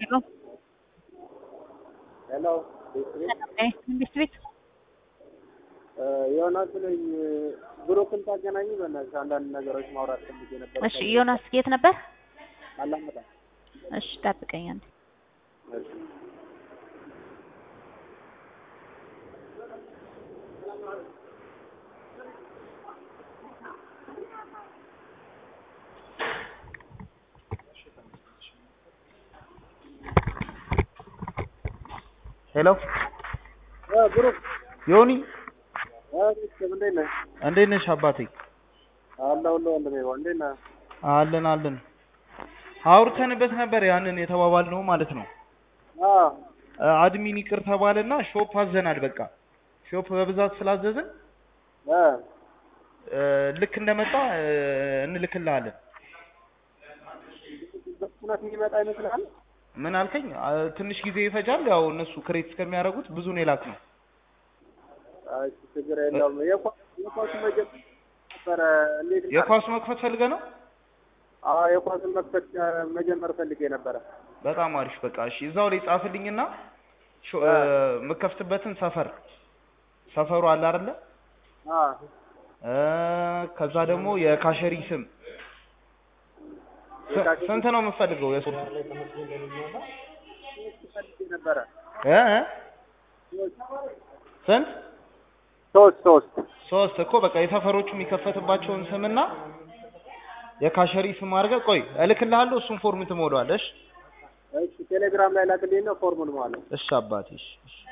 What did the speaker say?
Hello. ሄሎ መንግስት ቤት ዮናስ ነኝ። ብሩክን ታገናኝ በእናትሽ አንዳንድ ነገሮች ማውራት ፈልጌ ነበር። እሺ፣ ዮናስ የት ነበር? አላመጣ እሺ፣ ጠብቀኝ አንዴ። ሄሎ ብሩክ ዮኒ ቤተሰብ እንዴት ነህ? እንዴት ነሽ አባቴ? አለሁልህ ወንድሜ። እንዴት ነህ? አለን አለን። አውርተንበት ነበር ያንን የተባባልነው ማለት ነው። አዎ አድሚን ይቅር ተባለና ሾፕ አዘናል። በቃ ሾፕ በብዛት ስላዘዝን እ እ፣ ልክ እንደመጣ እ፣ እንልክልሃለን። በፍጥነት የሚመጣ ይመስልሃል? ምን አልከኝ? አ፣ ትንሽ ጊዜ ይፈጃል። ያው እነሱ ክሬት እስከሚያደርጉት ብዙ ነው የላክ ነው። አይ ችግር የለውም። የኳ- የኳሱ መጀመር ነበረ እንዴት ነው? የኳሱ መክፈት ፈልገ ነው። አዎ የኳሱን መክፈት እ፣ መጀመር ፈልጌ ነበረ። በጣም አሪፍ። በቃ እሺ፣ እዛው ላይ ጻፍልኝና ሾ- እ፣ የምከፍትበትን ሰፈር ሰፈሩ አለ አይደለ? አዎ እ፣ ከዛ ደግሞ የካሸሪ ስም ስ- የካሸሪ- ስንት ነው የምፈልገው? የሶስት ፈልጌ ነበረ። እ እ? ስንት ሶስት ሶስት ሶስት እኮ በቃ የሰፈሮቹ የሚከፈትባቸውን ስምና የካሸሪ ስም አድርገህ ቆይ እልክልሃለሁ። እሱን ፎርም ትሞላዋለህ። እሺ እሺ ቴሌግራም ላይ ላክልኝ ነው ፎርሙን ማለት እሺ አባቴ እሺ እሺ